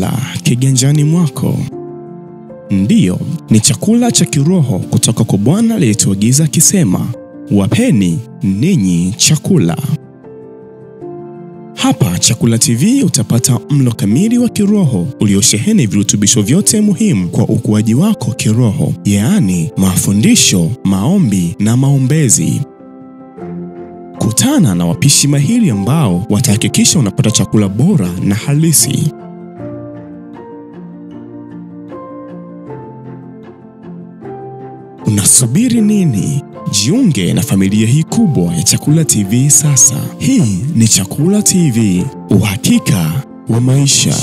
chakula kiganjani mwako. Ndiyo, ni chakula cha kiroho kutoka kwa Bwana aliyetuagiza akisema, wapeni ninyi chakula. Hapa Chakula TV utapata mlo kamili wa kiroho uliosheheni virutubisho vyote muhimu kwa ukuaji wako kiroho, yaani mafundisho, maombi na maombezi. Kutana na wapishi mahiri ambao watahakikisha unapata chakula bora na halisi. Unasubiri nini? Jiunge na familia hii kubwa ya Chakula TV sasa. Hii ni Chakula TV, uhakika wa maisha.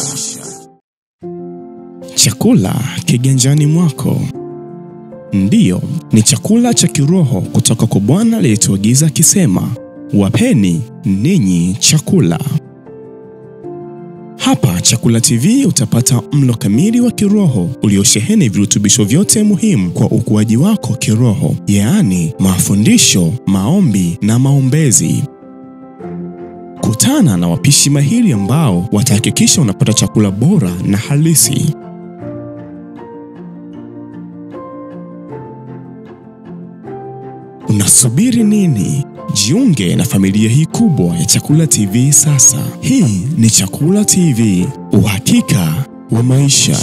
Chakula kiganjani mwako. Ndiyo, ni chakula cha kiroho kutoka kwa Bwana aliyetuagiza akisema, wapeni ninyi chakula. Hapa Chakula TV utapata mlo kamili wa kiroho uliosheheni virutubisho vyote muhimu kwa ukuaji wako kiroho, yaani mafundisho, maombi na maombezi. Kutana na wapishi mahiri ambao watahakikisha unapata chakula bora na halisi. Unasubiri nini? Jiunge na familia hii kubwa ya Chakula TV sasa. Hii ni Chakula TV, uhakika wa maisha.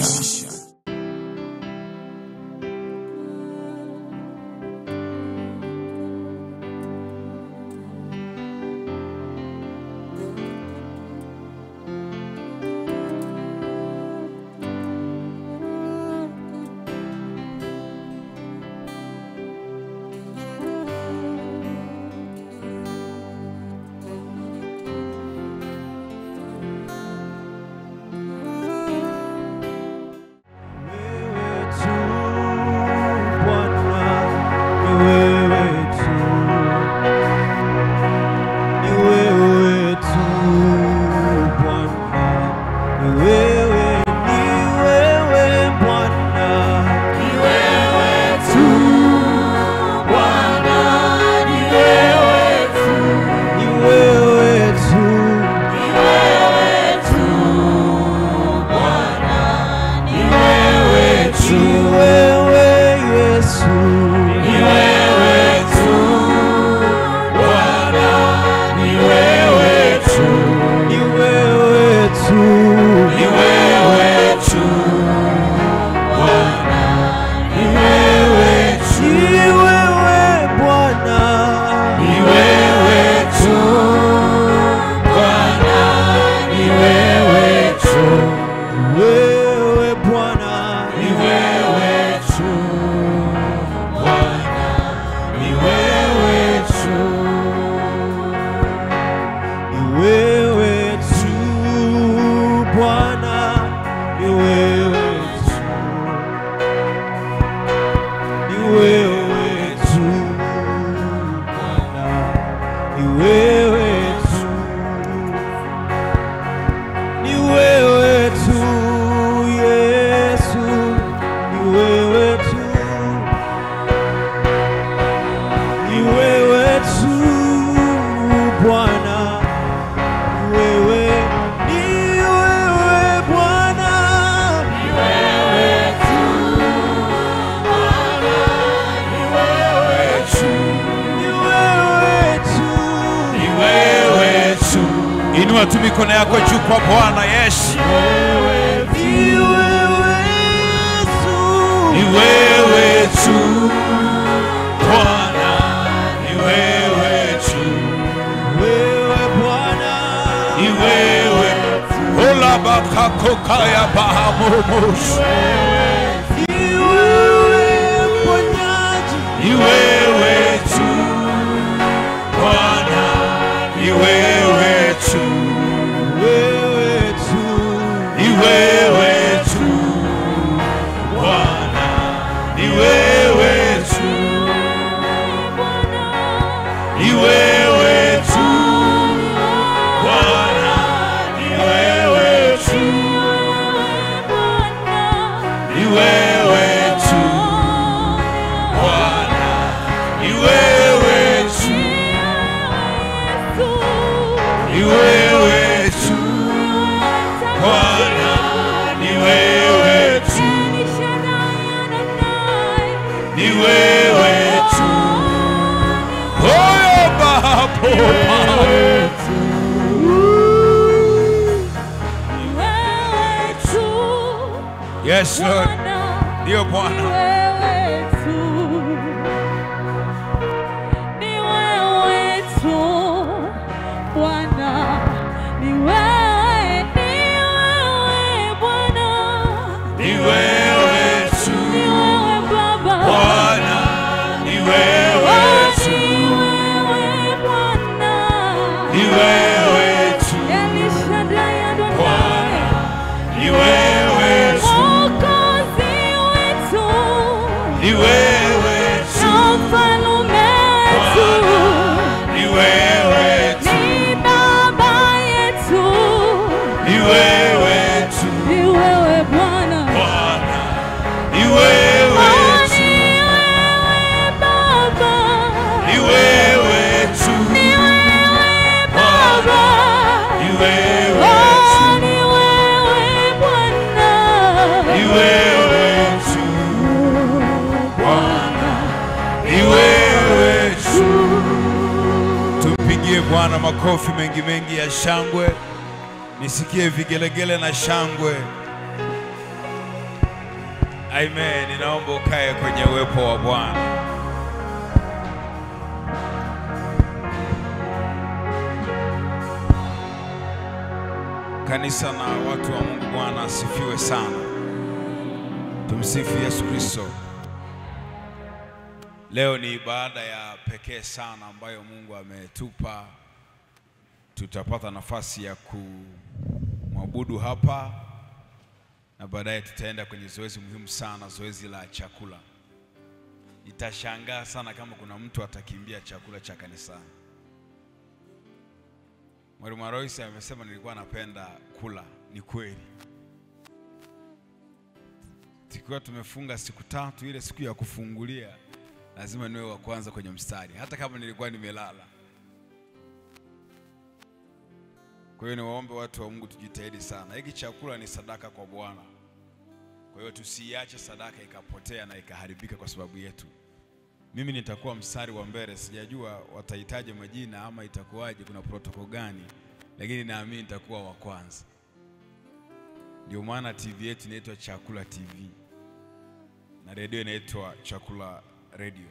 Inua tu mikono yako juu kwa Bwana Yesu. Ni wewe tu Bwana, ni wewe tu, ni wewe ola bakako kaya bahamumus, ni wewe tu Bwana, ni wewe tu, ni wewe tu Bwana, ni wewe tu, ni wewe tu Bwana, ni wewe tu, ni wewe tu. Oyo bapo Yes Lord. Ndio Bwana. Ni wewe tu. Bwana, ni wewe tu. Ni wewe tu. Bwana, ni wewe tu. Ni wewe tu. Ni wewe tu. Ni wewe tu. Bwana, ni wewe tu. Ni wewe tu. Bwana, ni wewe tu. Ni wewe tu. Bwana, ni wewe tu. Tumpigie Bwana makofi mengi mengi ya shangwe, nisikie vigelegele na shangwe. Amen. Ninaomba ukae kwenye uwepo wa Bwana. Kanisa na watu wa Mungu, Bwana asifiwe sana. Tumsifu Yesu Kristo. Leo ni ibada ya pekee sana ambayo Mungu ametupa. Tutapata nafasi ya kumwabudu hapa na baadaye tutaenda kwenye zoezi muhimu sana, zoezi la chakula. Nitashangaa sana kama kuna mtu atakimbia chakula cha kanisani. Mwalimu Aroisi amesema nilikuwa napenda kula, ni kweli. Tukiwa tumefunga siku tatu, ile siku ya kufungulia lazima niwe wa kwanza kwenye mstari, hata kama nilikuwa nimelala. Kwa hiyo niwaombe watu wa Mungu tujitahidi sana. Hiki chakula ni sadaka kwa Bwana, kwa hiyo tusiiache sadaka ikapotea na ikaharibika kwa sababu yetu. Mimi nitakuwa mstari wa mbele, sijajua watahitaji majina ama itakuwaje, kuna protokol gani, lakini naamini nitakuwa wa kwanza. Ndio maana TV yetu inaitwa Chakula TV na redio inaitwa Chakula Radio.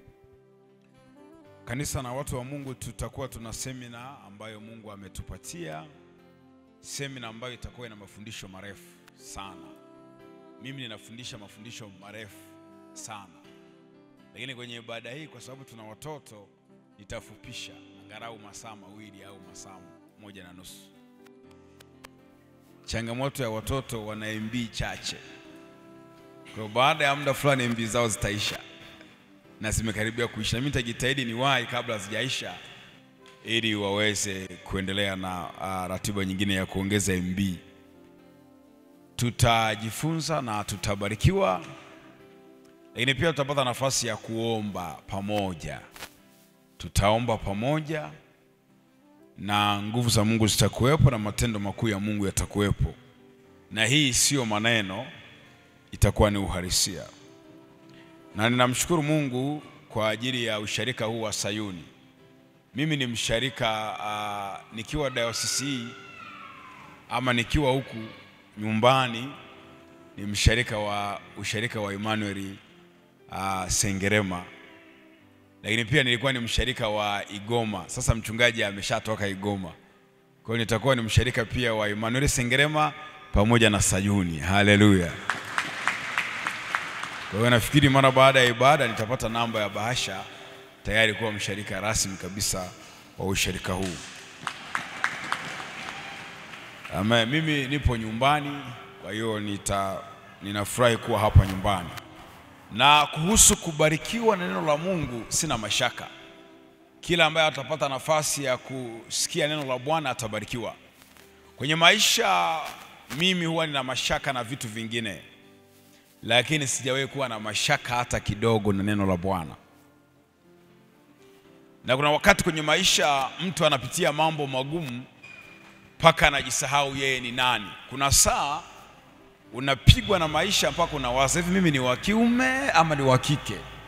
Kanisa na watu wa Mungu, tutakuwa tuna semina ambayo Mungu ametupatia, semina ambayo itakuwa ina mafundisho marefu sana. Mimi ninafundisha mafundisho marefu sana, lakini kwenye ibada hii, kwa sababu tuna watoto, nitafupisha angalau masaa mawili au masaa moja na nusu. Changamoto ya watoto, wana MB chache, kwa hiyo baada ya muda fulani MB zao zitaisha na zimekaribia kuisha. Mimi nitajitahidi niwahi kabla hazijaisha, ili waweze kuendelea na uh, ratiba nyingine ya kuongeza MB. Tutajifunza na tutabarikiwa, lakini pia tutapata nafasi ya kuomba pamoja. Tutaomba pamoja na nguvu za Mungu zitakuwepo na matendo makuu ya Mungu yatakuwepo, na hii siyo maneno, itakuwa ni uhalisia na ninamshukuru Mungu kwa ajili ya usharika huu wa Sayuni. Mimi ni msharika uh, nikiwa dayosisi hii ama nikiwa huku nyumbani ni msharika wa usharika wa Emmanuel uh, Sengerema, lakini pia nilikuwa ni msharika wa Igoma. Sasa mchungaji ameshatoka Igoma, kwa hiyo nitakuwa ni msharika pia wa Emmanuel Sengerema pamoja na Sayuni. Haleluya! Kwa hiyo nafikiri mara baada ya ibada nitapata namba ya bahasha tayari kuwa msharika rasmi kabisa wa usharika huu. Amen. Mimi nipo nyumbani, kwa hiyo nita ninafurahi kuwa hapa nyumbani. Na kuhusu kubarikiwa na neno la Mungu sina mashaka. Kila ambaye atapata nafasi ya kusikia neno la Bwana atabarikiwa. Kwenye maisha mimi huwa nina mashaka na vitu vingine lakini sijawahi kuwa na mashaka hata kidogo na neno la Bwana. Na kuna wakati kwenye maisha mtu anapitia mambo magumu mpaka anajisahau yeye ni nani. Kuna saa unapigwa na maisha mpaka unawaza hivi, mimi ni wa kiume ama ni wa kike?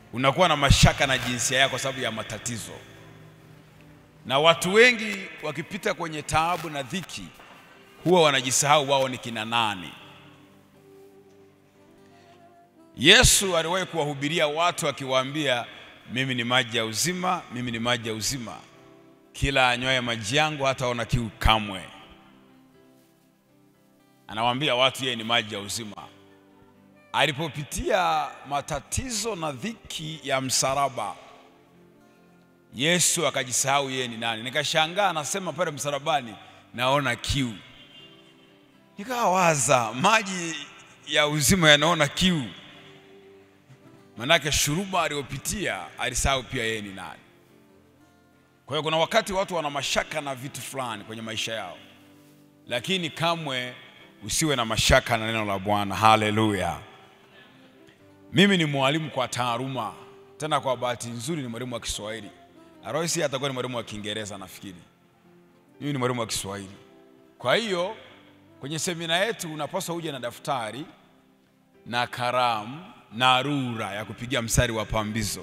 unakuwa na mashaka na jinsia yako kwa sababu ya matatizo. Na watu wengi wakipita kwenye taabu na dhiki huwa wanajisahau wao ni kina nani. Yesu aliwahi kuwahubiria watu akiwaambia, mimi ni maji ya uzima, mimi ni maji ya uzima, kila anywaye maji yangu hataona kiu kamwe. Anawaambia watu yeye ni maji ya uzima. Alipopitia matatizo na dhiki ya msalaba, Yesu akajisahau yeye ni nani. Nikashangaa, anasema pale msalabani, naona kiu. Nikawaza, maji ya uzima yanaona kiu, manake shuruba aliyopitia alisahau pia yeye ni nani. Kwa hiyo kuna wakati watu wana mashaka na vitu fulani kwenye maisha yao, lakini kamwe usiwe na mashaka na neno la Bwana. Haleluya! Mimi ni mwalimu kwa taaluma, tena kwa bahati nzuri ni mwalimu wa Kiswahili. Aroisi atakuwa ni mwalimu wa Kiingereza nafikiri. Mimi ni mwalimu wa Kiswahili. Kwa hiyo kwenye semina yetu unapaswa uje na daftari na kalamu na rula ya kupigia mstari wa pambizo.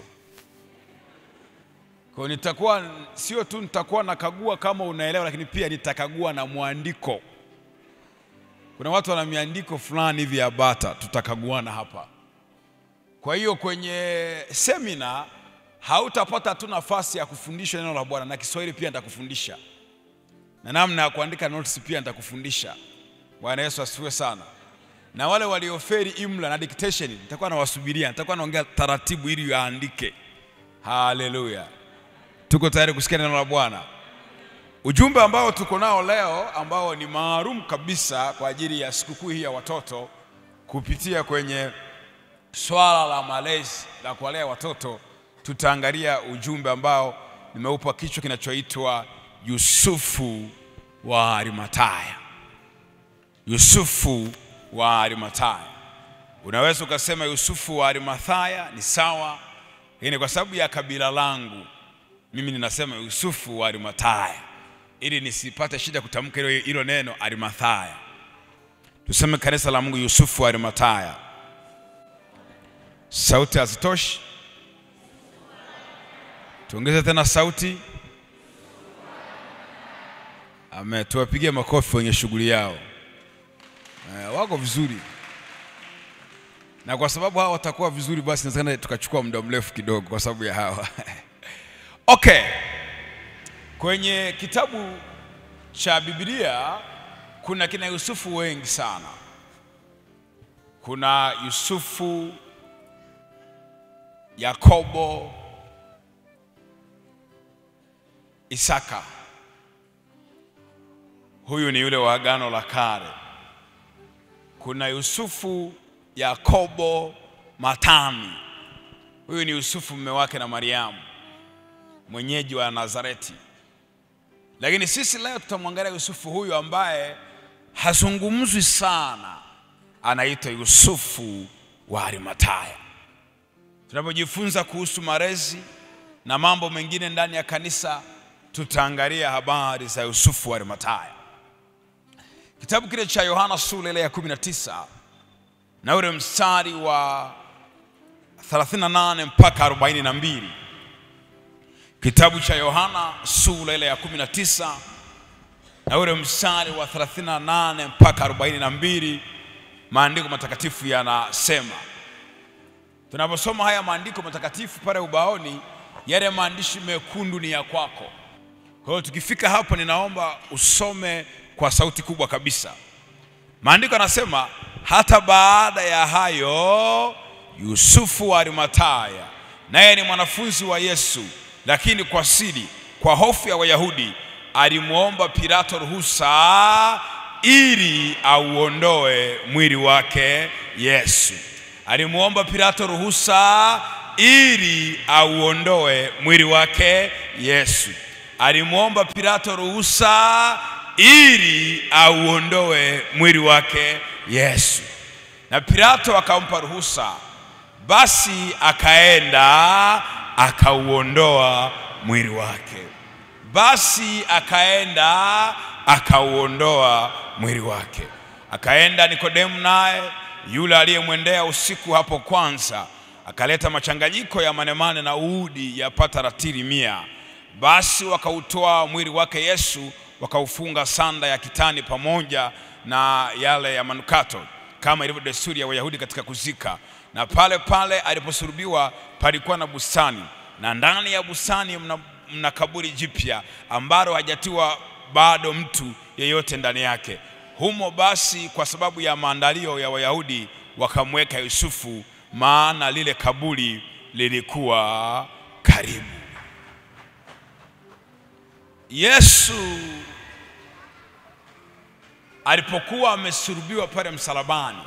Kwa hiyo nitakuwa sio tu nitakuwa nakagua kama unaelewa, lakini pia nitakagua na mwandiko. Kuna watu wana miandiko fulani hivi ya bata, tutakaguana hapa. Kwa hiyo kwenye semina hautapata tu nafasi ya kufundisha neno la Bwana, na Kiswahili pia nitakufundisha na namna ya kuandika notes pia nitakufundisha. Bwana Yesu asifiwe sana. Na wale walioferi imla na dictation nitakuwa nawasubiria, nitakuwa naongea taratibu ili yaandike. Haleluya, tuko tayari kusikia neno la Bwana. Ujumbe ambao tuko nao leo ambao ni maalum kabisa kwa ajili ya sikukuu hii ya watoto kupitia kwenye swala la malezi la kuwalea watoto, tutaangalia ujumbe ambao nimeupa kichwa kinachoitwa Yusufu wa Arimataya. Yusufu wa Arimataya. Unaweza ukasema Yusufu wa Arimathaya ni sawa, lakini kwa sababu ya kabila langu mimi ninasema Yusufu wa Arimathaya ili nisipate shida kutamka hilo hilo neno Arimathaya. Tuseme kanisa la Mungu, Yusufu wa Arimathaya. Sauti hazitoshi, tuongeze tena sauti. Amen. Tuwapigie makofi wenye shughuli yao. Eh, wako vizuri, na kwa sababu hawa watakuwa vizuri, basi inawezekana tukachukua muda mrefu kidogo kwa sababu ya hawa okay. Kwenye kitabu cha Biblia kuna kina Yusufu wengi sana. Kuna Yusufu, Yakobo, Isaka. Huyu ni yule wa Agano la Kale. Kuna Yusufu, Yakobo, Matani. Huyu ni Yusufu mume wake na Mariamu, mwenyeji wa Nazareti. Lakini sisi leo tutamwangalia Yusufu huyu ambaye hazungumzwi sana, anaitwa Yusufu wa Arimataya. Tunapojifunza kuhusu malezi na mambo mengine ndani ya kanisa, tutaangalia habari za Yusufu wa Arimataya. Kitabu kile cha Yohana sura ile ya 19 na ule mstari wa 38 mpaka 42. Kitabu cha Yohana sura ile ya 19 na ule mstari wa 38 mpaka 42, maandiko matakatifu yanasema. Tunaposoma haya maandiko matakatifu pale ubaoni, yale maandishi mekundu ni ya kwako. Kwa hiyo tukifika hapo, ninaomba usome kwa sauti kubwa kabisa. Maandiko yanasema, hata baada ya hayo Yusufu wa Arimataya, naye ni mwanafunzi wa Yesu, lakini kwa siri, kwa hofu ya Wayahudi, alimwomba Pilato ruhusa ili auondoe mwili wake Yesu. Alimwomba Pilato ruhusa ili auondoe mwili wake Yesu. Alimwomba Pilato ruhusa ili auondoe mwili wake Yesu, na Pilato akampa ruhusa. Basi akaenda akauondoa mwili wake. Basi akaenda akauondoa mwili wake. Akaenda Nikodemu, naye yule aliyemwendea usiku hapo kwanza, akaleta machanganyiko ya manemane na uudi yapata ratili mia. Basi wakautoa mwili wake Yesu, wakaufunga sanda ya kitani pamoja na yale ya manukato, kama ilivyo desturi ya Wayahudi katika kuzika. Na pale pale aliposulubiwa palikuwa na bustani, na ndani ya bustani mna, mna kaburi jipya ambalo hajatiwa bado mtu yeyote ndani yake. Humo basi, kwa sababu ya maandalio ya Wayahudi, wakamweka Yusufu, maana lile kaburi lilikuwa karibu. Yesu alipokuwa amesulubiwa pale msalabani,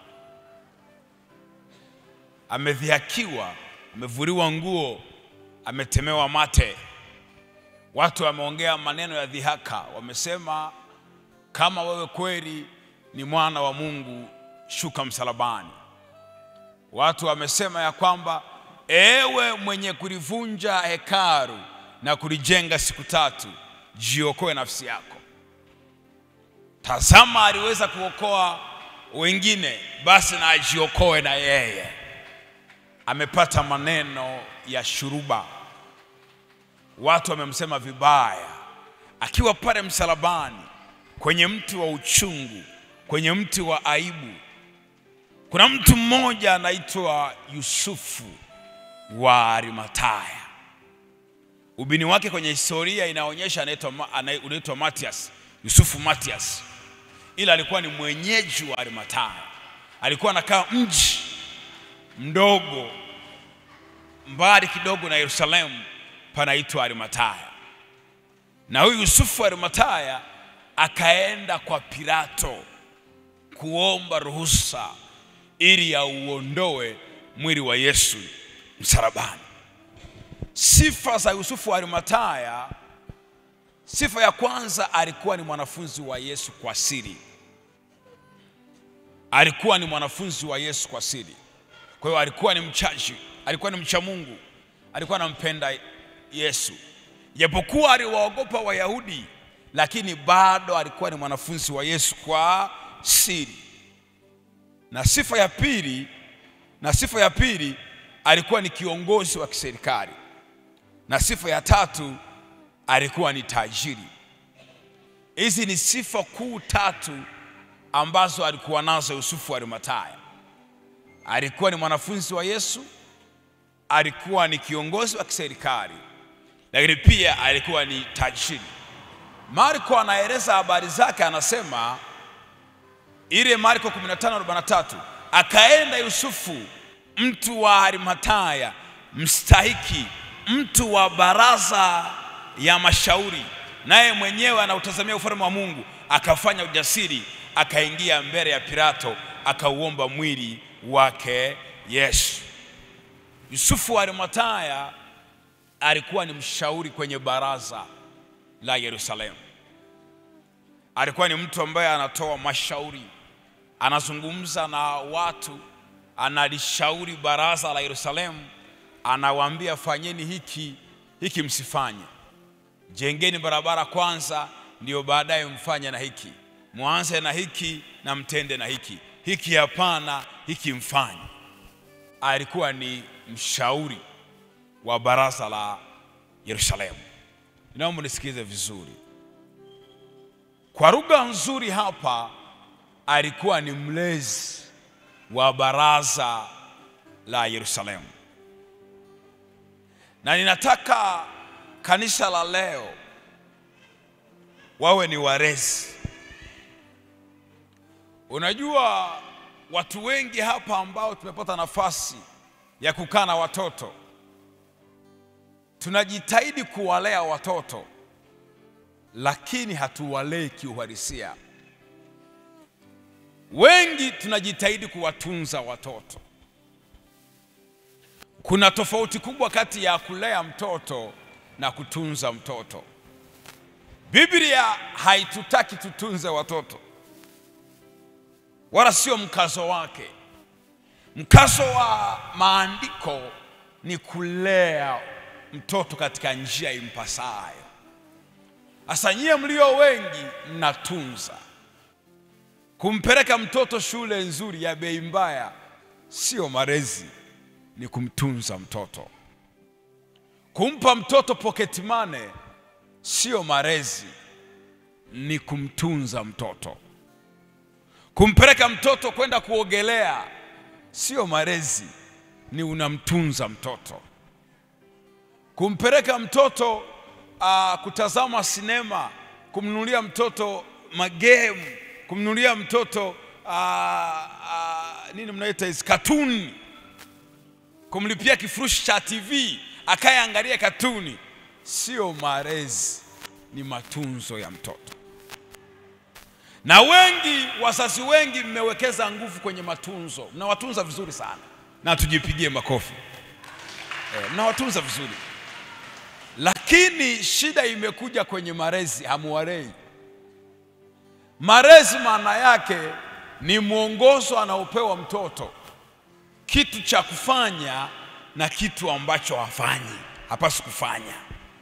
amedhihakiwa, amevuliwa nguo, ametemewa mate, watu wameongea maneno ya dhihaka, wamesema kama wewe kweli ni mwana wa Mungu, shuka msalabani. Watu wamesema ya kwamba ewe mwenye kulivunja hekalu na kulijenga siku tatu, jiokoe nafsi yako. Tazama, aliweza kuokoa wengine, basi na ajiokoe na yeye. Amepata maneno ya shuruba, watu wamemsema vibaya, akiwa pale msalabani kwenye mti wa uchungu, kwenye mti wa aibu. Kuna mtu mmoja anaitwa Yusufu wa Arimataya. Ubini wake kwenye historia inaonyesha anaitwa unaitwa Matias, Yusufu Matias, ila alikuwa ni mwenyeji wa Arimataya. Alikuwa anakaa mji mdogo mbali kidogo na Yerusalemu, panaitwa Arimataya. Na huyu Yusufu wa Arimataya akaenda kwa Pilato kuomba ruhusa ili auondoe mwili wa Yesu msalabani. Sifa za Yusufu wa Arimataya, sifa ya kwanza, alikuwa ni mwanafunzi wa Yesu kwa siri. Alikuwa ni mwanafunzi wa Yesu kwa siri. Kwa hiyo alikuwa ni mchaji, alikuwa ni mcha Mungu, alikuwa anampenda Yesu, japokuwa aliwaogopa Wayahudi, lakini bado alikuwa ni mwanafunzi wa Yesu kwa siri. Na sifa ya pili, na sifa ya pili alikuwa ni kiongozi wa kiserikali, na sifa ya tatu alikuwa ni tajiri. Hizi ni sifa kuu tatu ambazo alikuwa nazo Yusufu wa Arimataya. Alikuwa ni mwanafunzi wa Yesu, alikuwa ni kiongozi wa kiserikali, lakini pia alikuwa ni tajiri. Marko anaeleza habari zake, anasema ile Marko 15:43 akaenda Yusufu mtu wa Arimataya mstahiki, mtu wa baraza ya mashauri, naye mwenyewe anautazamia ufalme wa Mungu, akafanya ujasiri, akaingia mbele ya Pilato, akauomba mwili wake Yesu. Yusufu wa Arimataya alikuwa ni mshauri kwenye baraza la Yerusalemu. Alikuwa ni mtu ambaye anatoa mashauri, anazungumza na watu, analishauri baraza la Yerusalemu, anawaambia fanyeni hiki hiki, msifanye, jengeni barabara kwanza, ndio baadaye mfanye na hiki, mwanze na hiki na mtende na hiki, hiki hapana, hiki mfanye. Alikuwa ni mshauri wa baraza la Yerusalemu. Naomba nisikize vizuri. Kwa lugha nzuri hapa, alikuwa ni mlezi wa baraza la Yerusalemu, na ninataka kanisa la leo wawe ni walezi. Unajua, watu wengi hapa ambao tumepata nafasi ya kukaa na watoto tunajitahidi kuwalea watoto lakini hatuwalei kiuhalisia. Wengi tunajitahidi kuwatunza watoto. Kuna tofauti kubwa kati ya kulea mtoto na kutunza mtoto. Biblia haitutaki tutunze watoto, wala sio mkazo wake. Mkazo wa maandiko ni kulea mtoto katika njia impasayo. Sasa nyie mlio wengi mnatunza. Kumpeleka mtoto shule nzuri ya bei mbaya sio malezi, ni kumtunza mtoto. Kumpa mtoto pocket money sio malezi, ni kumtunza mtoto. Kumpeleka mtoto kwenda kuogelea sio malezi, ni unamtunza mtoto. Kumpeleka mtoto uh, kutazama sinema, kumnunulia mtoto magemu, kumnunulia mtoto uh, uh, nini mnaita hizi katuni, kumlipia kifurushi cha TV akayeangalia katuni, sio malezi, ni matunzo ya mtoto. Na wengi wazazi wengi mmewekeza nguvu kwenye matunzo, mnawatunza vizuri sana, na tujipigie makofi e, mnawatunza vizuri, lakini shida imekuja kwenye malezi, hamuwalei. Malezi maana yake ni mwongozo anaopewa mtoto, kitu cha kufanya na kitu ambacho hafanyi, hapaswi kufanya.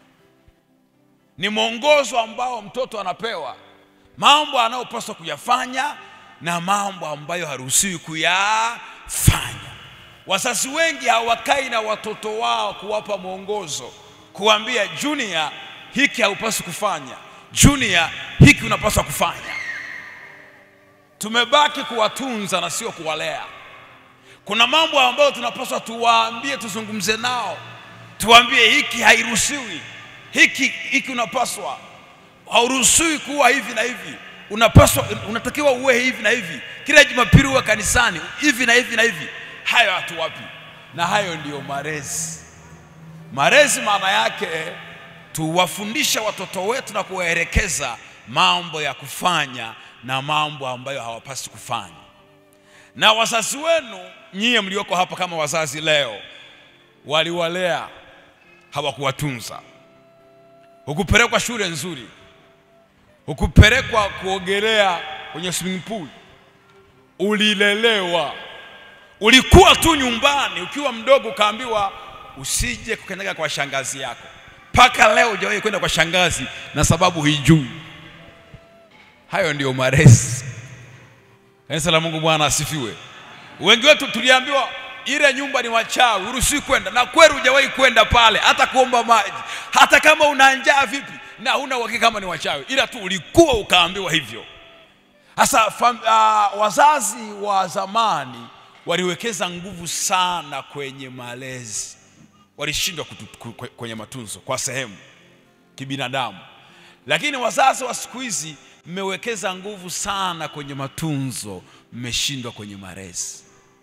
Ni mwongozo ambao mtoto anapewa mambo anayopaswa kuyafanya na mambo ambayo haruhusiwi kuyafanya. Wazazi wengi hawakai na watoto wao kuwapa mwongozo, kuambia Junior, hiki haupaswi kufanya, Junior, hiki unapaswa kufanya. Tumebaki kuwatunza na sio kuwalea. Kuna mambo ambayo tunapaswa tuwaambie, tuzungumze nao, tuwaambie hiki hairuhusiwi, hiki hiki unapaswa hauruhusiwi kuwa hivi na hivi, unapaswa unatakiwa uwe hivi na hivi, kila Jumapili uwe kanisani hivi na hivi na hivi. Hayo hatuwapi, na hayo ndiyo malezi. Malezi maana yake tuwafundishe watoto wetu na kuwaelekeza mambo ya kufanya na mambo ambayo hawapasi kufanya. Na wazazi wenu nyie mlioko hapa kama wazazi leo, waliwalea hawakuwatunza. Hukupelekwa shule nzuri, hukupelekwa kuogelea kwenye swimming pool, ulilelewa. Ulikuwa tu nyumbani ukiwa mdogo, ukaambiwa usije kukanyaga kwa shangazi yako. Mpaka leo hujawahi kwenda kwa shangazi na sababu hijui. Hayo ndiyo malezi. Kanisa la Mungu, Bwana asifiwe. Wengi wetu tuliambiwa ile nyumba ni wachawi, uruhusiwi kwenda, na kweli hujawahi kwenda pale hata kuomba maji, hata kama una njaa vipi na huna uhakika kama ni wachawi, ila tu ulikuwa ukaambiwa hivyo. Sasa uh, wazazi wa zamani waliwekeza nguvu sana kwenye malezi, walishindwa kwenye matunzo kwa sehemu kibinadamu, lakini wazazi wa siku hizi mmewekeza nguvu sana kwenye matunzo, mmeshindwa kwenye malezi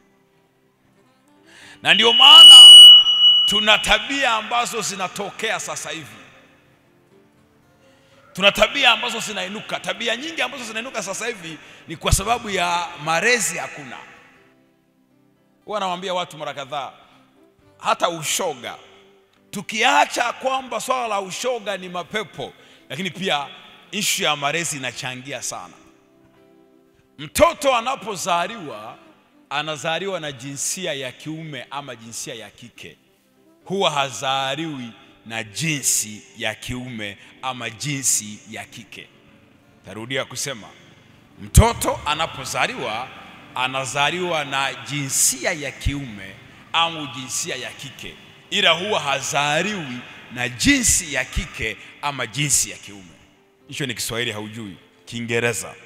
na ndio maana tuna tabia ambazo zinatokea sasa hivi, tuna tabia ambazo zinainuka. Tabia nyingi ambazo zinainuka sasa hivi ni kwa sababu ya malezi hakuna. Huwa nawaambia watu mara kadhaa, hata ushoga, tukiacha kwamba swala la ushoga ni mapepo, lakini pia ishu ya malezi inachangia sana. Mtoto anapozaliwa anazaliwa na jinsia ya kiume ama jinsia ya kike, huwa hazaliwi na jinsi ya kiume ama jinsi ya kike. Tarudia kusema, mtoto anapozaliwa anazaliwa na jinsia ya kiume au jinsia ya kike, ila huwa hazaliwi na jinsi ya kike ama jinsi ya kiume. Hicho ni Kiswahili, haujui Kiingereza.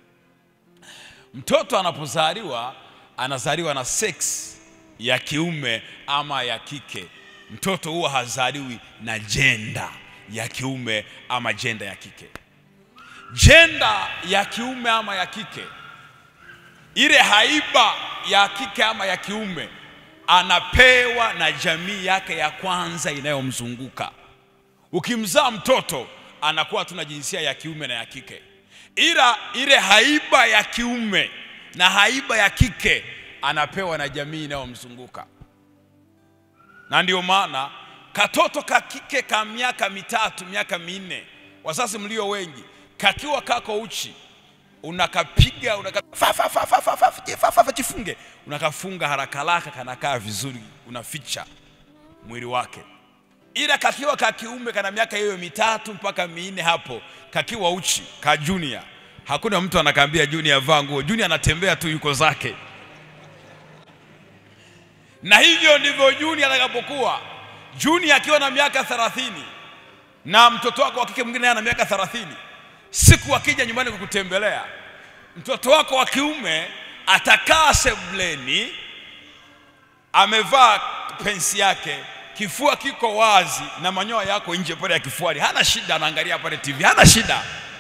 Mtoto anapozaliwa anazaliwa na sex ya kiume ama ya kike. Mtoto huwa hazaliwi na jenda ya kiume ama jenda ya kike. Jenda ya kiume ama ya kike, ile haiba ya kike ama ya kiume anapewa na jamii yake ya kwanza inayomzunguka. Ukimzaa mtoto anakuwa tuna jinsia ya kiume na ya kike, ila ile haiba ya kiume na haiba ya kike anapewa na jamii inayomzunguka. Na ndio maana katoto ka kike ka miaka mitatu miaka minne, wazazi mlio wengi, kakiwa kako uchi, unakapiga unaka jifunge, unakafunga haraka haraka, kanakaa vizuri, unaficha mwili wake. Ila kakiwa ka kiume kana miaka hiyo mitatu mpaka minne, hapo kakiwa uchi, ka junior Hakuna mtu anakaambia Junior vaa nguo. Junior anatembea tu yuko zake. na hivyo ndivyo Juni atakapokuwa. Juni akiwa na miaka thelathini na mtoto wako wa kike mwingine naye ana miaka thelathini, siku akija nyumbani kukutembelea, mtoto wako wa kiume atakaa sebuleni, amevaa pensi yake, kifua kiko wazi na manyoya yako nje pale ya kifuani, hana shida, anaangalia pale TV, hana shida.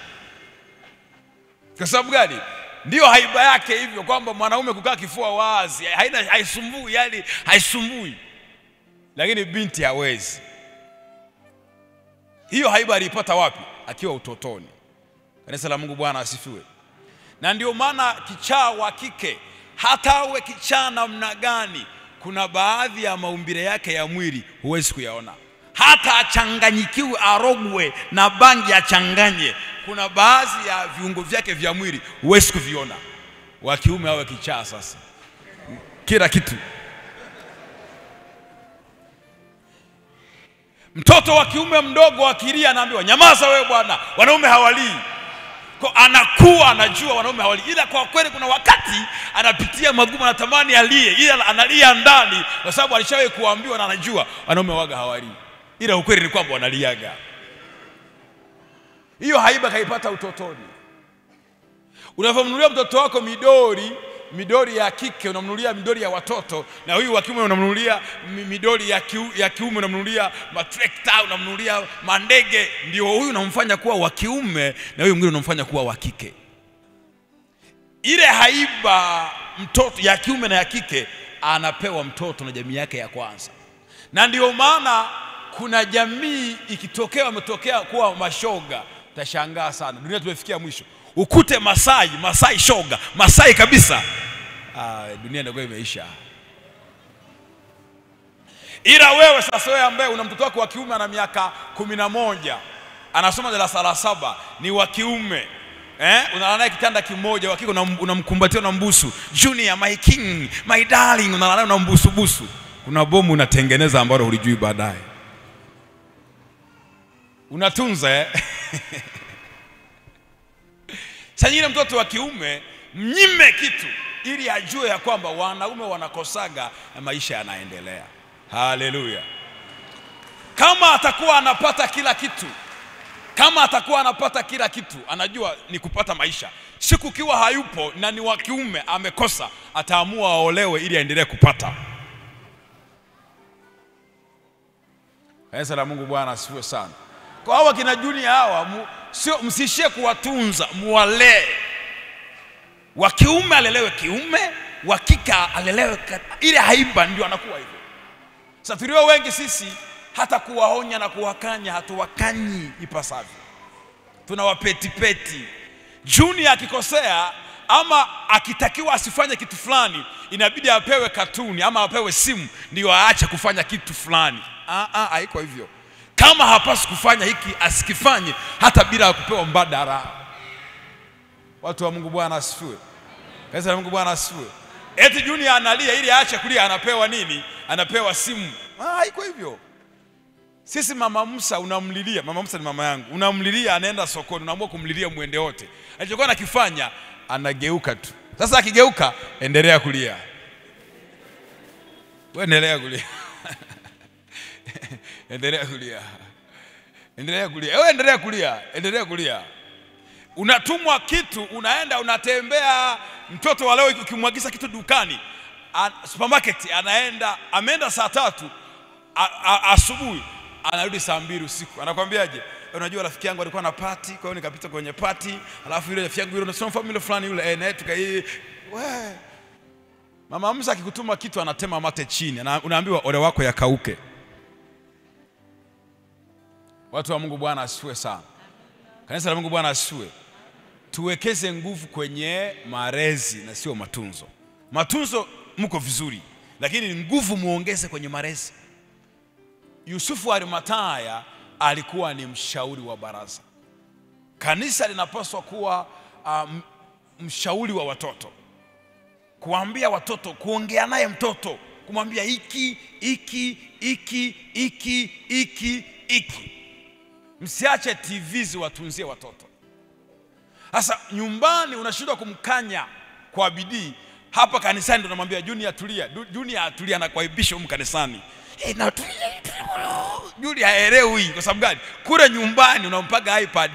Kwa sababu gani? Ndiyo haiba yake hivyo, kwamba mwanaume kukaa kifua wazi haina, haisumbui, yani haisumbui, lakini binti hawezi. Hiyo haiba aliipata wapi? Akiwa utotoni. Kanisa la Mungu, Bwana asifiwe. Na ndio maana kichaa wa kike hata awe kichaa namna gani, kuna baadhi ya maumbile yake ya mwili huwezi kuyaona, hata achanganyikiwe, arogwe na bangi achanganye, kuna baadhi ya viungo vyake vya mwili huwezi kuviona. Wa kiume awe kichaa sasa, kila kitu. Mtoto wa kiume mdogo akilia, anaambiwa nyamaza wewe bwana, wanaume hawalii kwa anakuwa anajua wanaume hawali, ila kwa kweli kuna wakati anapitia magumu, anatamani alie, ila analia ndani, kwa sababu alishawahi kuambiwa na anajua wanaume waga hawali, ila ukweli ni kwamba wanaliaga. Hiyo haiba kaipata utotoni. Unavyomnunulia mtoto wako midori midori ya kike unamnunulia midori ya watoto, na huyu wa kiume unamnunulia mi- midori ya, kiu, ya kiume unamnunulia matrekta, unamnunulia mandege. Ndio huyu unamfanya kuwa wa kiume na huyu mwingine unamfanya kuwa wa kike. Ile haiba mtoto ya kiume na ya kike anapewa mtoto na jamii yake ya kwanza, na ndio maana kuna jamii ikitokea wametokea kuwa mashoga, utashangaa sana. Dunia tumefikia mwisho, ukute Masai, Masai shoga, Masai kabisa. Ah, dunia ndio imeisha. Ila wewe sasa, wewe ambaye una mtoto wako wa kiume ana miaka kumi na moja anasoma darasa la saba, ni wa kiume eh, unalala naye kitanda kimoja, wa kike unam- unamkumbatia, unambusu, Junior my king my darling, unalala naye unambusubusu, kuna bomu unatengeneza ambalo hulijui baadaye, unatunza eh? Sasa yule mtoto wa kiume mnyime kitu ili ajue ya kwamba wanaume wanakosaga na maisha yanaendelea. Haleluya! Kama atakuwa anapata kila kitu, kama atakuwa anapata kila kitu, anajua ni kupata maisha. Siku kiwa hayupo na ni wa kiume amekosa, ataamua aolewe ili aendelee kupata. Kanisa la Mungu, Bwana asifiwe sana. Kwa hawa kina Junior hawa mu, sio msishie kuwatunza, muwalee. Wa kiume alelewe kiume, wa kike alelewe ka- ile haiba, ndio anakuwa hivyo. Sasa tulio wengi sisi hata kuwaonya na kuwakanya hatuwakanyi ipasavyo, tunawapetipeti. Junior akikosea ama akitakiwa asifanye kitu fulani, inabidi apewe katuni ama apewe simu ndio aache kufanya kitu fulani. Ah, ah, haiko hivyo. Kama hapaswi kufanya hiki asikifanye hata bila ya kupewa mbadala. Watu wa Mungu, Bwana asifiwe. Kanisa la Mungu, Bwana asifiwe. Eti Junior analia ili aache kulia, anapewa nini? Anapewa simu. Ah, haiko hivyo. Sisi mama Musa unamlilia, mama Musa ni mama yangu, unamlilia, anaenda sokoni, unaamua kumlilia mwende wote. Alichokuwa anakifanya anageuka tu. Sasa akigeuka, endelea kulia, wewe endelea kulia endelea kulia, endelea kulia, wewe endelea kulia, endelea kulia. Unatumwa kitu, unaenda unatembea. Mtoto wa leo ukimwagiza kitu dukani, a, supermarket, anaenda ameenda saa tatu a- a- asubuhi anarudi saa mbili usiku, anakwambiaje? Unajua rafiki yangu alikuwa na pati, kwa hiyo nikapita kwenye pati, alafu yule rafiki yangu yule unasoma familia fulani yule eh, naye tukai we Mama Musa akikutuma kitu anatema mate chini, ana- unaambiwa ole wako yakauke. Watu wa Mungu, Bwana asifiwe sana. Kanisa la Mungu, Bwana asifiwe. Tuwekeze nguvu kwenye malezi na sio matunzo. Matunzo mko vizuri, lakini nguvu muongeze kwenye malezi. Yusufu Arimataya alikuwa ni mshauri wa baraza. Kanisa linapaswa kuwa um, mshauri wa watoto, kuambia watoto, kuongea naye mtoto, kumwambia hiki hiki hiki hiki hiki hiki. Msiache TV ziwatunzie watoto. Sasa nyumbani unashindwa kumkanya kwa bidii, hapa kanisani ndo namwambia Junior tulia, Du- Junior tulia, anakuaibisha humu kanisani Eh, na tulia, Junior haelewi. Kwa sababu gani? Kule nyumbani unampaga iPad.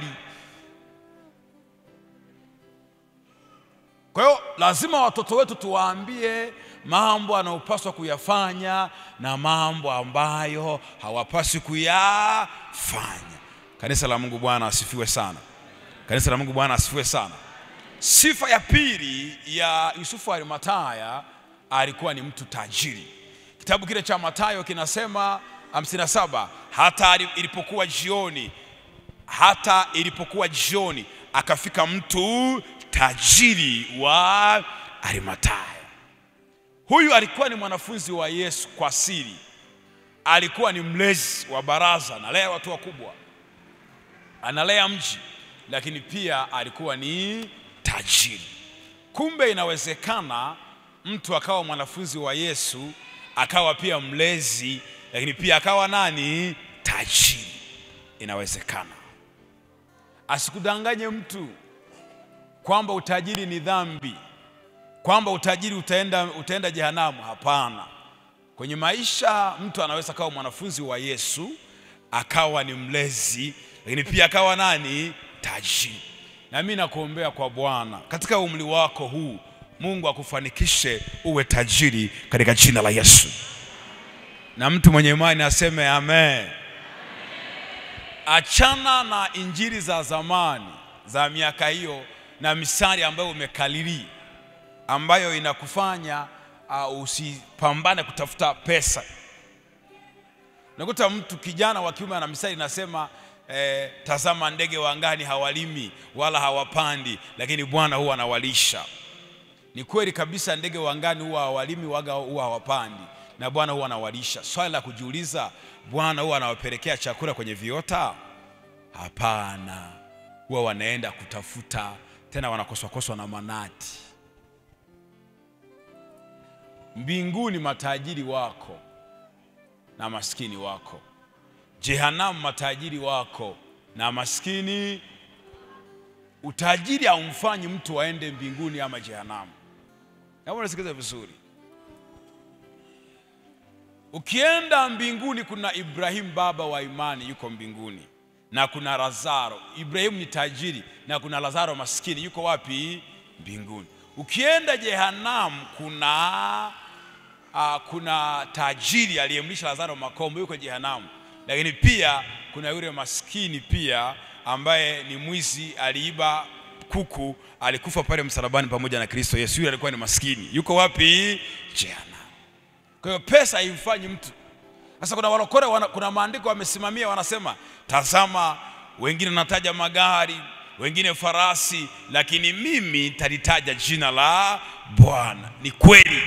Kwa hiyo lazima watoto wetu tuwaambie mambo anayopaswa kuyafanya na mambo ambayo hawapaswi kuyafanya. Kanisa la Mungu, Bwana asifiwe sana. Kanisa la Mungu, Bwana asifiwe sana. Sifa ya pili ya Yusufu Arimataya, alikuwa ni mtu tajiri. Kitabu kile cha Mathayo kinasema 57 hata ali- ilipokuwa jioni hata ilipokuwa jioni akafika mtu tajiri wa Arimataya. Huyu alikuwa ni mwanafunzi wa Yesu kwa siri, alikuwa ni mlezi wa baraza, analea watu wakubwa, analea mji, lakini pia alikuwa ni tajiri. Kumbe inawezekana mtu akawa mwanafunzi wa Yesu akawa pia mlezi, lakini pia akawa nani? Tajiri. Inawezekana. Asikudanganye mtu kwamba utajiri ni dhambi, kwamba utajiri utaenda, utaenda jehanamu. Hapana. Kwenye maisha mtu anaweza akawa mwanafunzi wa Yesu akawa ni mlezi, lakini pia akawa nani? Tajiri. Na mimi nakuombea kwa Bwana katika umri wako huu, Mungu akufanikishe uwe tajiri katika jina la Yesu, na mtu mwenye imani aseme amen. Achana na injili za zamani za miaka hiyo na misari ambayo umekalili ambayo inakufanya uh, usipambane kutafuta pesa. Unakuta mtu kijana wa kiume ana misari inasema eh, tazama ndege wa angani hawalimi wala hawapandi, lakini Bwana huwa anawalisha. Ni kweli kabisa, ndege wa angani huwa hawalimi waga huwa hawapandi, na Bwana huwa anawalisha. Swali la kujiuliza, Bwana huwa anawapelekea chakula kwenye viota? Hapana, huwa wanaenda kutafuta, tena wanakoswakoswa na manati. Mbinguni matajiri wako na maskini wako, jehanamu matajiri wako na maskini. Utajiri haumfanyi mtu aende mbinguni ama jehanamu. Naomba nisikilize vizuri. Ukienda mbinguni, kuna Ibrahimu baba wa imani yuko mbinguni, na kuna Lazaro. Ibrahimu ni tajiri na kuna Lazaro maskini, yuko wapi? Mbinguni. Ukienda jehanamu, kuna uh, kuna tajiri aliyemlisha Lazaro makombo, yuko jehanamu, lakini pia kuna yule maskini pia ambaye ni mwizi, aliiba kuku, alikufa pale msalabani pamoja na Kristo Yesu. Yule alikuwa ni maskini, yuko wapi? Jehanamu. Kwa hiyo pesa haimfanyi mtu. Sasa kuna walokole wana, kuna maandiko wamesimamia wanasema, tazama, wengine nataja magari, wengine farasi, lakini mimi nitalitaja jina la Bwana. Ni kweli,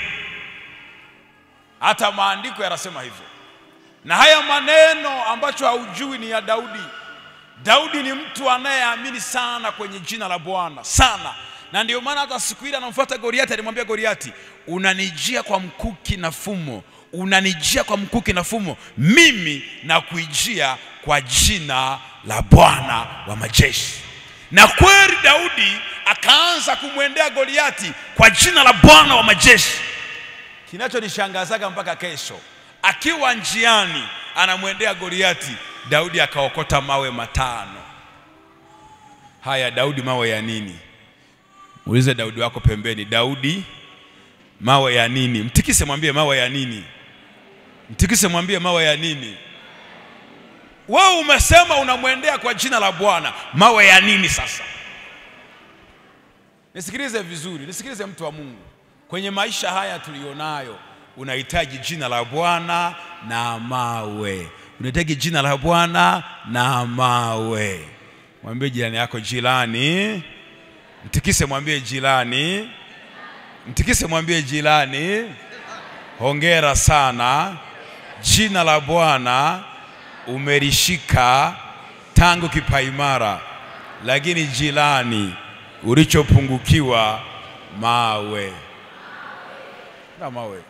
hata maandiko yanasema hivyo, na haya maneno ambacho haujui ni ya Daudi. Daudi ni mtu anayeamini sana kwenye jina la Bwana sana, na ndio maana hata siku ile anamfuata Goliati, alimwambia Goliati, unanijia kwa mkuki na fumo, unanijia kwa mkuki na fumo, mimi nakuijia kwa jina la Bwana wa majeshi. Na kweli Daudi akaanza kumwendea Goliati kwa jina la Bwana wa majeshi. Kinachonishangazaga mpaka kesho, akiwa njiani anamwendea Goliati, Daudi akaokota mawe matano. Haya, Daudi, mawe ya nini? Muulize Daudi wako pembeni, Daudi, mawe ya nini? Mtikise, mwambie mawe ya nini? Mtikise, mwambie mawe ya nini? Wewe umesema unamwendea kwa jina la Bwana, mawe ya nini sasa? Nisikilize vizuri, nisikilize mtu wa Mungu. Kwenye maisha haya tulionayo, unahitaji jina la Bwana na mawe. Unahitaji jina la Bwana na mawe. Mwambie jirani yako, jirani. Mtikise, mwambie jirani. Mtikise, mwambie jirani. Hongera sana, jina la Bwana umelishika tangu kipaimara, lakini jirani, ulichopungukiwa mawe na mawe.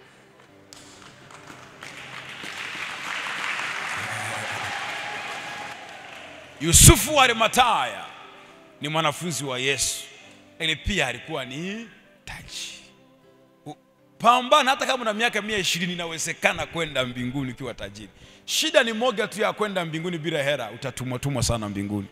Yusufu wa Arimataya ni mwanafunzi wa Yesu, lakini pia alikuwa ni tajiri. pambana hata kama una miaka mia ishirini inawezekana kwenda mbinguni ukiwa tajiri shida ni moja tu ya kwenda mbinguni bila hera utatumwatumwa sana mbinguni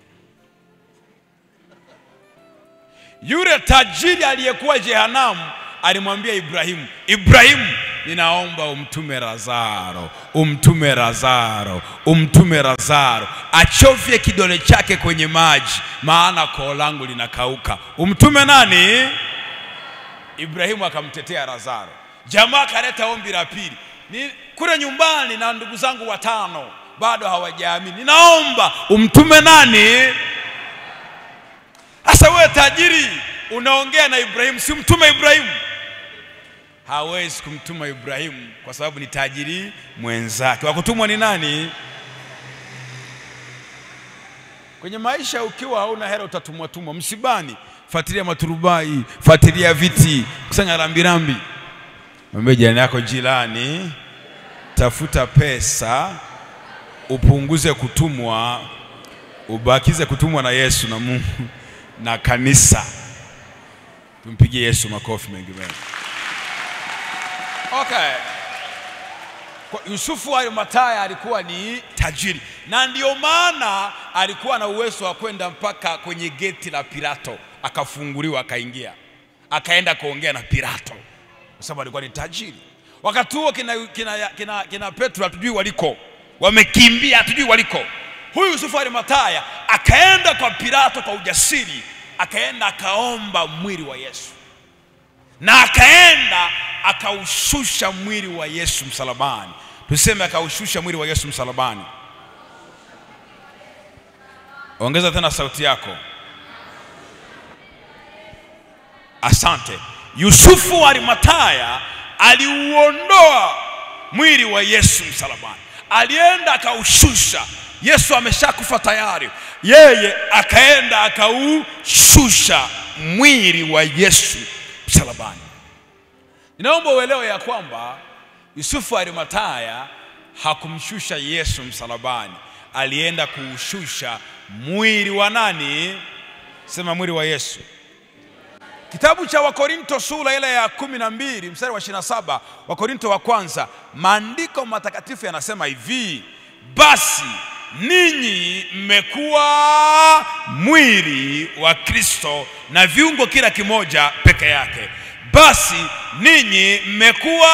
yule tajiri aliyekuwa jehanamu alimwambia ibrahimu ibrahimu ninaomba umtume razaro umtume razaro umtume razaro achovye kidole chake kwenye maji maana koo langu linakauka umtume nani ibrahimu akamtetea razaro jamaa akaleta ombi la pili ni kule nyumbani na ndugu zangu watano bado hawajaamini ninaomba umtume nani sasa wewe tajiri unaongea na Ibrahimu, si mtume Ibrahimu? Hawezi kumtuma Ibrahimu kwa sababu ni tajiri mwenzake. Wa kutumwa ni nani? Kwenye maisha ukiwa hauna hela utatumwa tumwa. Msibani, fuatilia maturubai, fuatilia viti, kusanya rambirambi. Mwambie jirani yako, jirani, tafuta pesa, upunguze kutumwa, ubakize kutumwa na Yesu na Mungu na kanisa. Tumpigie Yesu makofi mengi mengi. Okay. Kwa Yusufu wa Arimataya alikuwa ni tajiri, na ndio maana alikuwa na uwezo wa kwenda mpaka kwenye geti la Pilato, akafunguliwa, akaingia, akaenda kuongea na Pilato kwa sababu alikuwa ni tajiri. Wakati huo kina, kina, kina, kina Petro hatujui waliko, wamekimbia, hatujui waliko. Huyu Yusufu wa Arimataya akaenda kwa Pilato kwa ujasiri, akaenda akaomba mwili wa Yesu na akaenda akaushusha mwili wa Yesu msalabani. Tuseme akaushusha mwili wa Yesu msalabani. Ongeza tena sauti yako. Asante. Yusufu wa Arimataya aliuondoa mwili wa Yesu msalabani, alienda akaushusha. Yesu ameshakufa tayari, yeye akaenda akaushusha mwili wa Yesu msalabani. Ninaomba uelewe ya kwamba Yusufu wa Arimataya hakumshusha Yesu msalabani, alienda kuushusha mwili wa nani? Sema mwili wa Yesu. Kitabu cha Wakorinto sura ile ya kumi na mbili mstari wa 27, Wakorinto wa kwanza, maandiko matakatifu yanasema hivi: basi ninyi mmekuwa mwili wa Kristo na viungo kila kimoja peke yake. Basi ninyi mmekuwa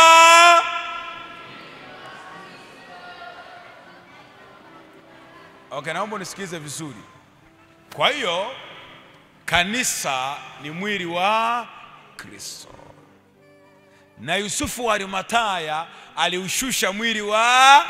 Okay, naomba unisikilize vizuri. Kwa hiyo kanisa ni mwili wa Kristo, na Yusufu wa Arimataya aliushusha mwili wa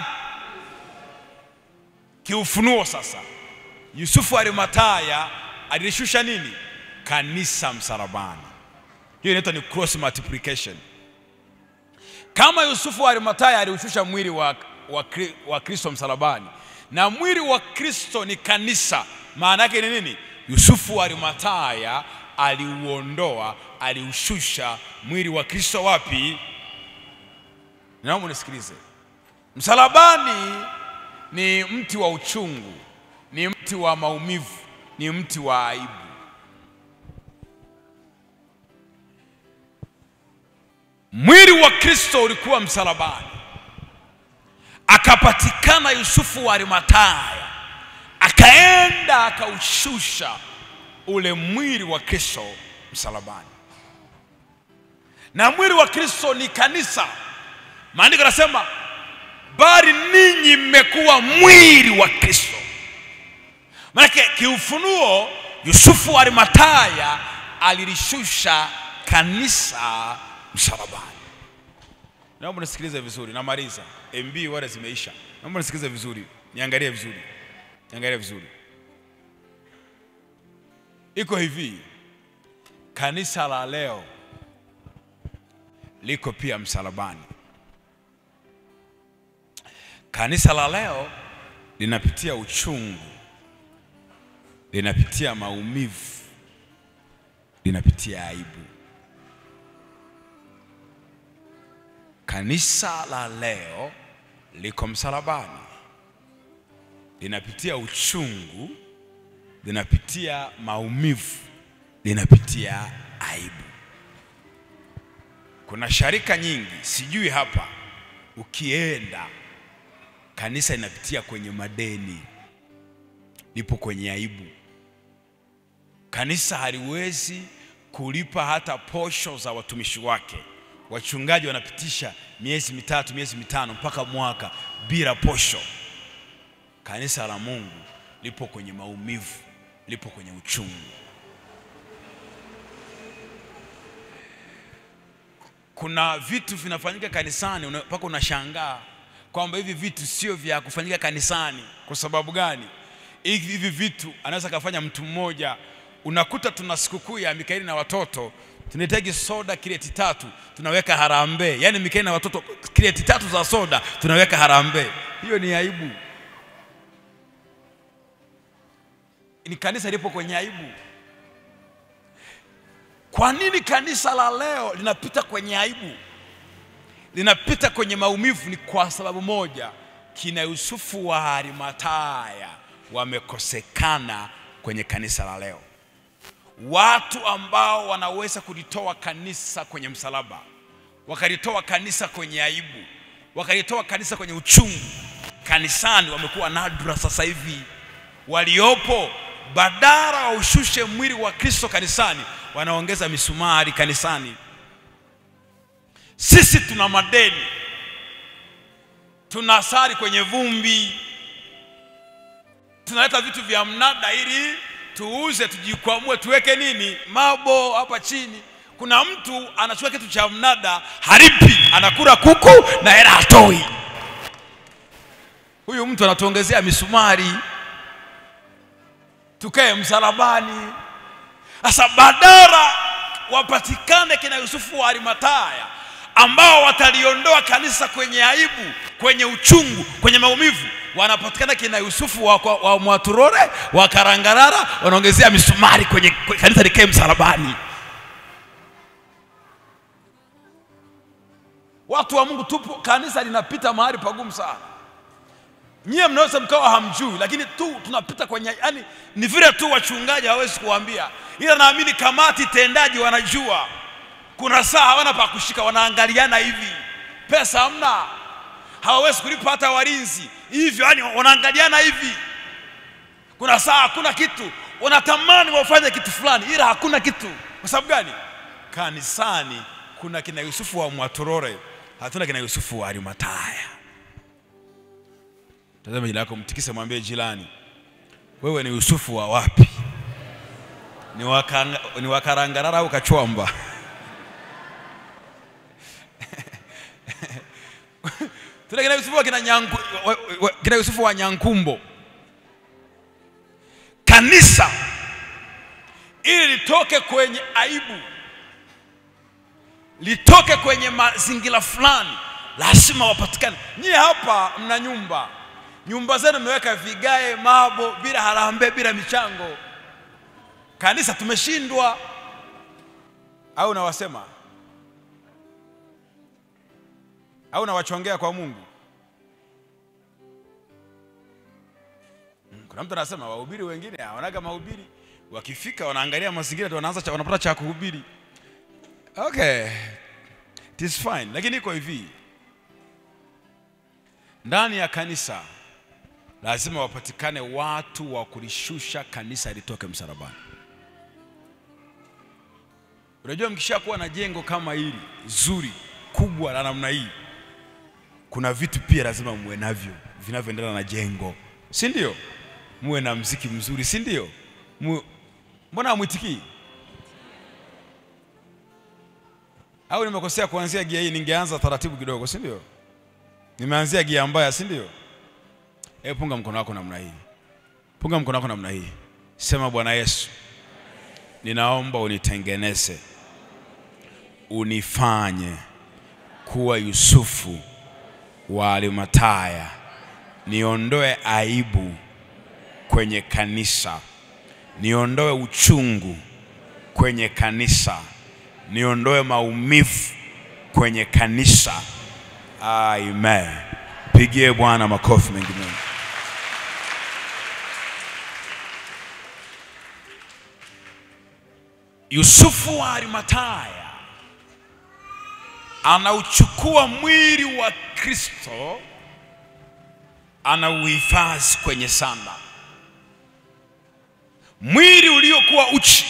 kiufunuo. Sasa Yusufu wa Arimataya alishusha nini? Kanisa msalabani. Hiyo inaitwa ni cross multiplication. Kama Yusufu wa Arimataya aliushusha mwili wa, wa, wa Kristo msalabani na mwili wa Kristo ni kanisa, maana yake ni nini? Yusufu wa Arimataya aliuondoa, aliushusha mwili wa Kristo wapi? Naomba unisikilize. Msalabani ni mti wa uchungu, ni mti wa maumivu, ni mti wa aibu. Mwili wa Kristo ulikuwa msalabani, akapatikana Yusufu wa Arimataya, akaenda akaushusha ule mwili wa Kristo msalabani. Na mwili wa Kristo ni kanisa. Maandiko yanasema bali ninyi mmekuwa mwili wa Kristo. Maanake kiufunuo, Yusufu wa Arimataya alilishusha kanisa msalabani. Naomba nisikilize vizuri, namaliza. MB wale zimeisha. Naomba nisikilize vizuri, niangalie vizuri, niangalie vizuri. Iko hivi, kanisa la leo liko pia msalabani. Kanisa la leo linapitia uchungu, linapitia maumivu, linapitia aibu. Kanisa la leo liko msalabani, linapitia uchungu, linapitia maumivu, linapitia aibu. Kuna sharika nyingi, sijui hapa, ukienda kanisa inapitia kwenye madeni, lipo kwenye aibu. Kanisa haliwezi kulipa hata posho za watumishi wake. Wachungaji wanapitisha miezi mitatu, miezi mitano mpaka mwaka bila posho. Kanisa la Mungu lipo kwenye maumivu, lipo kwenye uchungu. Kuna vitu vinafanyika kanisani una- mpaka unashangaa kwamba hivi vitu sio vya kufanyika kanisani. Kwa sababu gani? Hivi hivi vitu anaweza kafanya mtu mmoja. Unakuta tuna sikukuu ya Mikaeli na watoto, tunahitaji soda kireti tatu, tunaweka harambee. Yaani Mikaeli na watoto kireti tatu za soda tunaweka harambee. Hiyo ni aibu. Ni kanisa lipo kwenye aibu. Kwa nini kanisa la leo linapita kwenye aibu, linapita kwenye maumivu? Ni kwa sababu moja, kina Yusufu wa Arimataya wamekosekana kwenye kanisa la leo. Watu ambao wanaweza kulitoa kanisa kwenye msalaba, wakalitoa kanisa kwenye aibu, wakalitoa kanisa kwenye uchungu, kanisani wamekuwa nadra sasa hivi. Waliopo badala waushushe mwili wa Kristo kanisani, wanaongeza misumari kanisani. Sisi tuna madeni, tunasari kwenye vumbi, tunaleta vitu vya mnada ili tuuze, tujikwamue, tuweke nini mabo hapa chini. Kuna mtu anachukua kitu cha mnada haripi, anakula kuku na hela hatoi. Huyu mtu anatuongezea misumari, tukae msalabani. Sasa badala wapatikane kina Yusufu wa Arimataya ambao wataliondoa kanisa kwenye aibu, kwenye uchungu, kwenye maumivu, wanapatikana kina Yusufu wa, wa, wa Mwaturore wa Karangarara, wanaongezea misumari kwenye, kwenye kanisa likae msalabani. Watu wa Mungu, tupo kanisa linapita mahali pagumu sana. Nyie mnaweza mkawa hamjui, lakini tu tunapita kwenye, yani ni vile tu wachungaji hawezi kuambia, ila naamini kamati tendaji wanajua. Kuna saa hawana pa kushika, wanaangaliana hivi, pesa hamna, hawawezi kulipa hata walinzi hivyo, yani wanaangaliana hivi. Kuna saa hakuna kitu, wanatamani wafanye kitu fulani, ila hakuna kitu. Kwa sababu gani? Kanisani kuna kina Yusufu wa Mwatorore, hatuna kina Yusufu wa Arimataya. Tazama jina lako, mtikise, mwambie jirani, wewe ni Yusufu wa wapi? Ni wa Kanga- ni wa Karangarara au Kachwamba? Tuna kina Yusufu wa kina Nyanku, wa- wa- kina Yusufu wa Nyankumbo. Kanisa ili litoke kwenye aibu, litoke kwenye mazingira fulani, lazima wapatikane. Nyie hapa mna nyumba, nyumba zenu mmeweka vigae, mabo, bila harambee, bila michango. Kanisa tumeshindwa, au nawasema au nawachongea kwa Mungu? Mm, Kuna mtu anasema wahubiri wengine hawanaga mahubiri, wakifika wanaangalia mazingira ndio wanaanza cha, wanapata cha kuhubiri. Okay, it is fine, lakini iko hivi, ndani ya kanisa lazima wapatikane watu wa kulishusha kanisa litoke msalabani. Unajua, mkishakuwa na jengo kama hili zuri kubwa la namna hii, kuna vitu pia lazima muwe navyo vinavyoendana na jengo, si ndio? Muwe na mziki mzuri, si ndio? Mu- Mbona hamwitikii? Au nimekosea kuanzia gia hii? Ningeanza taratibu kidogo, si ndio? Nimeanzia gia mbaya, si ndio? Hebu punga mkono wako namna hii, punga mkono wako namna hii, sema Bwana Yesu, ninaomba unitengeneze, unifanye kuwa Yusufu wa Arimataya, niondoe aibu kwenye kanisa, niondoe uchungu kwenye kanisa, niondoe maumivu kwenye kanisa. Amen. Pigie Bwana makofi mengi mengi. Yusufu wa Arimataya anauchukua mwili wa Kristo anauhifadhi kwenye sanda. Mwili uliokuwa uchi,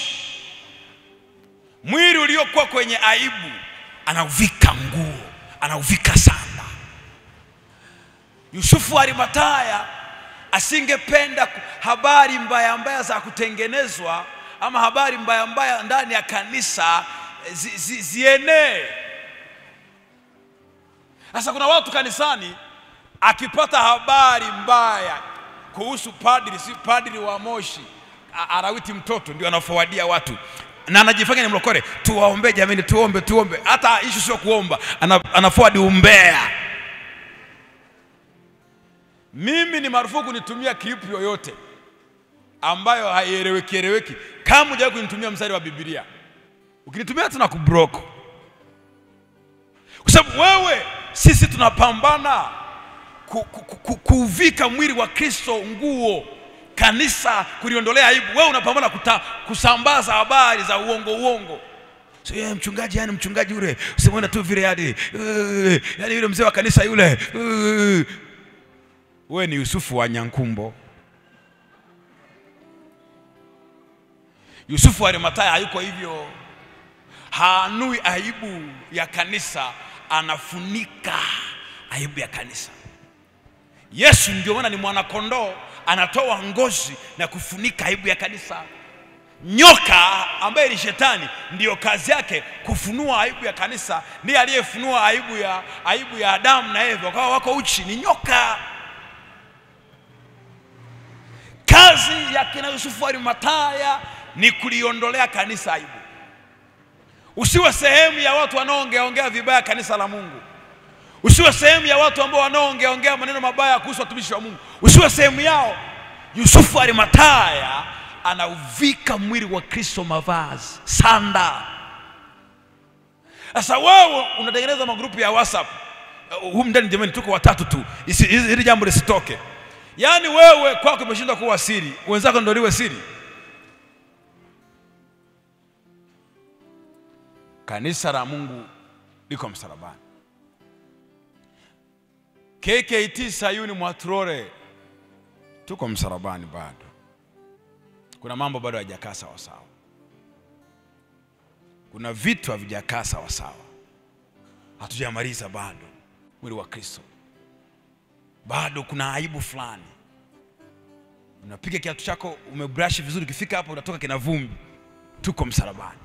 mwili uliokuwa kwenye aibu, anauvika nguo, anauvika sanda. Yusufu Arimataya asingependa ku- habari mbaya mbaya za kutengenezwa ama habari mbaya mbaya ndani ya kanisa zi, zi, zienee. Sasa kuna watu kanisani, akipata habari mbaya kuhusu padri, si padri wa Moshi a- arawiti mtoto, ndio anafowadia watu na anajifanya ni mlokole, tuwaombe jamani, tuombe, tuombe. Hata ishu sio kuomba, ana, anaforward umbea. Mimi ni marufuku nitumia clip yoyote ambayo haieleweki eleweki, kama hujawahi kunitumia mstari wa Biblia. Ukinitumia tuna kublock, kwa sababu wewe, sisi tunapambana ku, ku, ku, ku, kuvika mwili wa Kristo nguo, kanisa kuliondolea aibu. Wewe unapambana kuta, kusambaza habari za uongo uongo. So, yeah, mchungaji yani mchungaji yule usimwona tu vile yani, uh, yani yule mzee wa kanisa yule uh, wewe ni Yusufu wa Nyankumbo. Yusufu wa Arimathaya hayuko hivyo, haanui aibu ya kanisa, anafunika aibu ya kanisa. Yesu ndio maana ni mwanakondoo, anatoa ngozi na kufunika aibu ya kanisa. Nyoka ambaye ni shetani, ndiyo kazi yake kufunua aibu ya kanisa. Ndiye aliyefunua aibu ya, aibu ya Adamu na Eva, wakawa wako uchi, ni nyoka. Kazi ya kina Yusufu Arimathaya ni kuliondolea kanisa aibu. Usiwe sehemu ya watu wanaoongeaongea vibaya kanisa la Mungu. Usiwe sehemu ya watu ambao wanaoongeaongea maneno mabaya kuhusu watumishi wa Mungu. Usiwe sehemu yao. Yusufu Arimathaya anauvika mwili wa Kristo mavazi, sanda. Sasa wewe unatengeneza magrupu ya WhatsApp uh, humu ndani, jamani, tuko watatu tu, Isi- hili hili jambo lisitoke. Yaani wewe kwako imeshindwa kuwa siri, wenzako ndio liwe siri. Kanisa la Mungu liko msalabani. KKT Sayuni Mwaturore tuko msalabani bado. Kuna mambo bado hayajakaa sawa sawa, kuna vitu havijakaa sawa sawa, hatujamaliza bado. Mwili wa Kristo bado kuna aibu fulani. Unapiga kiatu chako umebrush vizuri, ukifika hapo unatoka kina vumbi. Tuko msalabani,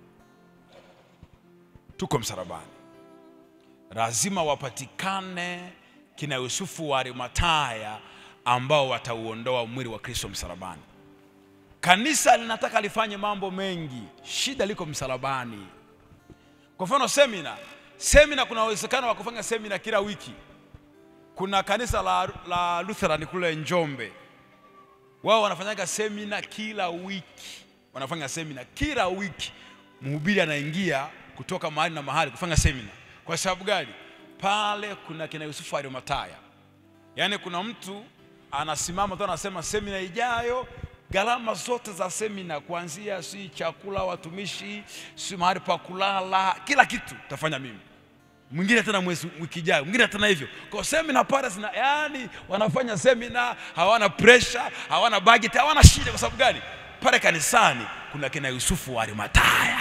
tuko msalabani. Lazima wapatikane kina Yusufu wa Arimathaya ambao watauondoa mwili wa Kristo msalabani. Kanisa linataka lifanye mambo mengi, shida liko msalabani. Kwa mfano semina, semina, kuna uwezekano wa kufanya semina kila wiki. Kuna kanisa la, la Lutheran kule Njombe, wao wanafanyaga semina kila wiki, wanafanya semina kila wiki. Mhubiri anaingia kutoka mahali na mahali kufanya semina. Kwa sababu gani? Pale kuna kina Yusufu Arimathaya, yaani kuna mtu anasimama tu anasema semina ijayo gharama zote za semina kuanzia si chakula watumishi si mahali pa kulala kila kitu tafanya mimi mwingine tena mwezi wiki ijayo mwingine tena hivyo kwa semina pale zina yani wanafanya semina hawana pressure hawana budget hawana shida kwa sababu gani pale kanisani kuna kina Yusufu wa Arimathaya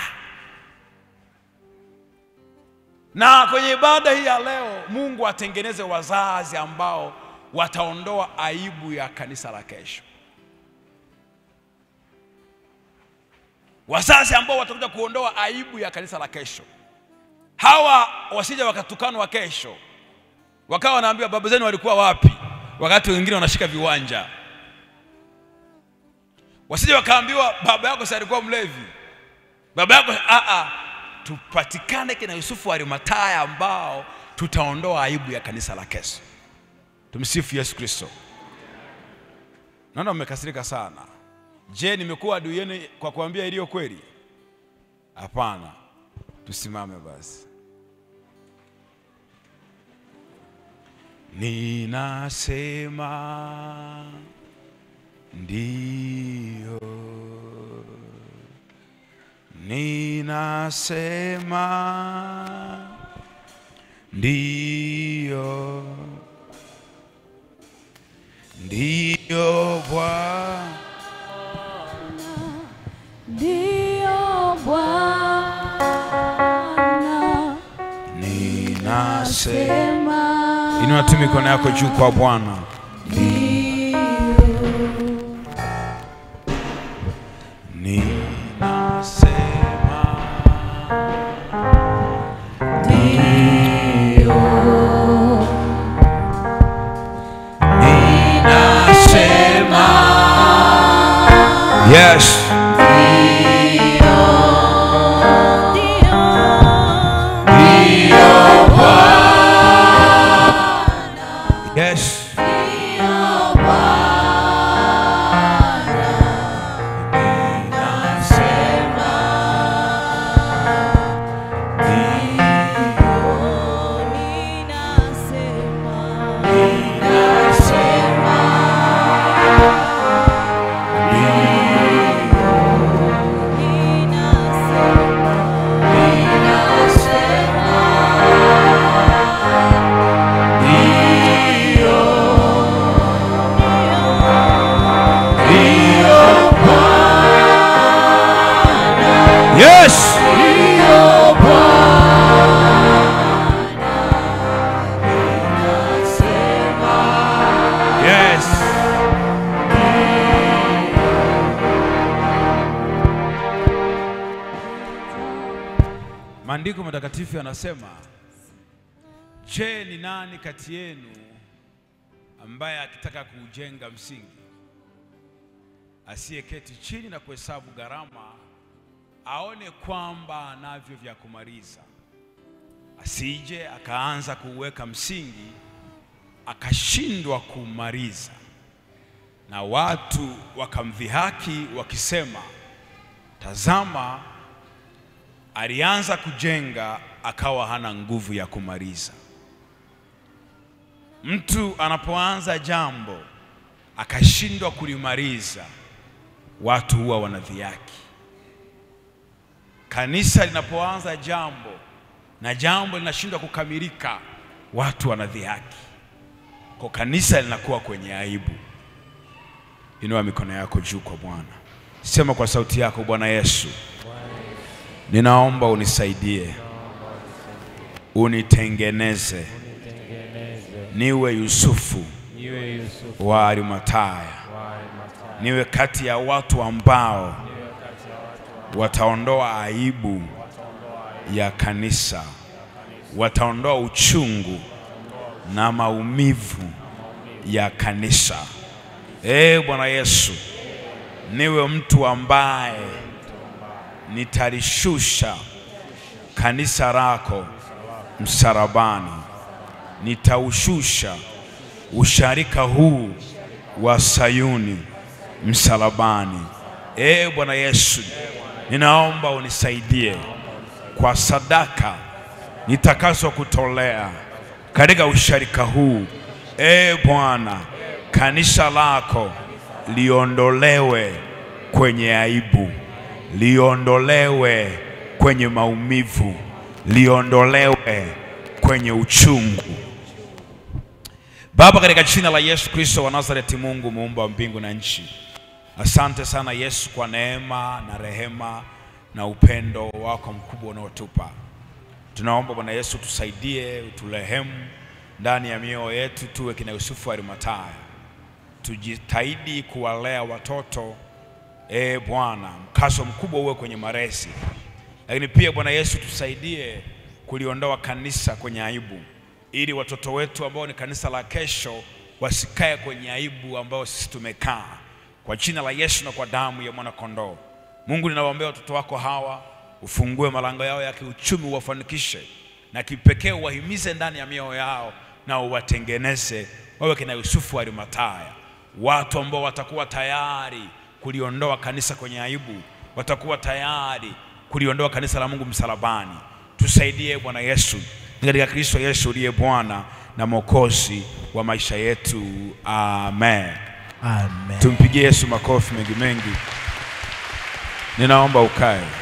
na kwenye ibada hii ya leo Mungu atengeneze wazazi ambao wataondoa aibu ya kanisa la kesho wazazi ambao watakuja kuondoa aibu ya kanisa la kesho. Hawa wasije wakatukanwa kesho, wakawa wanaambiwa baba zenu walikuwa wapi, wakati wengine wanashika viwanja. Wasije wakaambiwa baba yako si alikuwa mlevi, baba yako a a. Tupatikane kina Yusufu wa Arimathaya ambao tutaondoa aibu ya kanisa la kesho. Tumsifu Yesu Kristo. Naona mmekasirika sana. Je, nimekuwa adui yenu kwa kuambia iliyo kweli? Hapana. Tusimame basi. Ninasema ndio, ninasema ndiyo, ndiyo Bwana, Ndio Bwana, ninasema. sema Inua tu mikono yako juu kwa Bwana. Ninasema. Ninasema. Yes. Yes. Yes. Yes. Maandiko matakatifu yanasema, je, ni nani kati yenu ambaye akitaka kuujenga msingi asiyeketi chini na kuhesabu gharama aone kwamba anavyo vya kumaliza, asije akaanza kuweka msingi akashindwa kumaliza, na watu wakamdhihaki wakisema, tazama, alianza kujenga akawa hana nguvu ya kumaliza. Mtu anapoanza jambo akashindwa kulimaliza, watu huwa wanadhihaki. Kanisa linapoanza jambo na jambo linashindwa kukamilika, watu wanadhihaki, kwa kanisa linakuwa kwenye aibu. Inua mikono yako juu kwa Bwana, sema kwa sauti yako, Bwana Yesu, ninaomba unisaidie, unitengeneze niwe Yusufu Niwe Yusufu wa Arimataya, wa Arimathaya, niwe kati ya watu ambao wataondoa aibu ya kanisa, wataondoa uchungu na maumivu ya kanisa. Ee Bwana Yesu, niwe mtu ambaye nitalishusha kanisa lako msalabani, nitaushusha usharika huu wa Sayuni msalabani. Ee Bwana Yesu, ninaomba unisaidie kwa sadaka nitakazwa kutolea katika usharika huu. Ee Bwana, kanisa lako liondolewe kwenye aibu, liondolewe kwenye maumivu, liondolewe kwenye uchungu. Baba, katika jina la Yesu Kristo wa Nazareti, Mungu muumba wa mbingu na nchi, asante sana Yesu kwa neema na rehema na upendo wako mkubwa unaotupa. Tunaomba Bwana Yesu tusaidie, uturehemu ndani ya mioyo yetu, tuwe kina Yusufu wa Arimathaya, tujitahidi kuwalea watoto e Bwana, mkazo mkubwa uwe kwenye malezi, lakini pia Bwana Yesu tusaidie kuliondoa kanisa kwenye aibu, ili watoto wetu ambao ni kanisa la kesho wasikae kwenye aibu ambayo sisi tumekaa, kwa jina la Yesu na kwa damu ya mwana kondoo. Mungu, ninawaombea watoto wako hawa, ufungue malango yao ya kiuchumi, uwafanikishe na kipekee uwahimize ndani ya mioyo yao na uwatengeneze wawe kina Yusufu wa Arimathaya, watu ambao watakuwa tayari kuliondoa kanisa kwenye aibu, watakuwa tayari kuliondoa kanisa la Mungu msalabani. Tusaidie Bwana Yesu, ni katika Kristo Yesu uliye Bwana na Mwokozi wa maisha yetu, amen. Amen. Tumpigie Yesu makofi mengi mengi. Ninaomba ukae.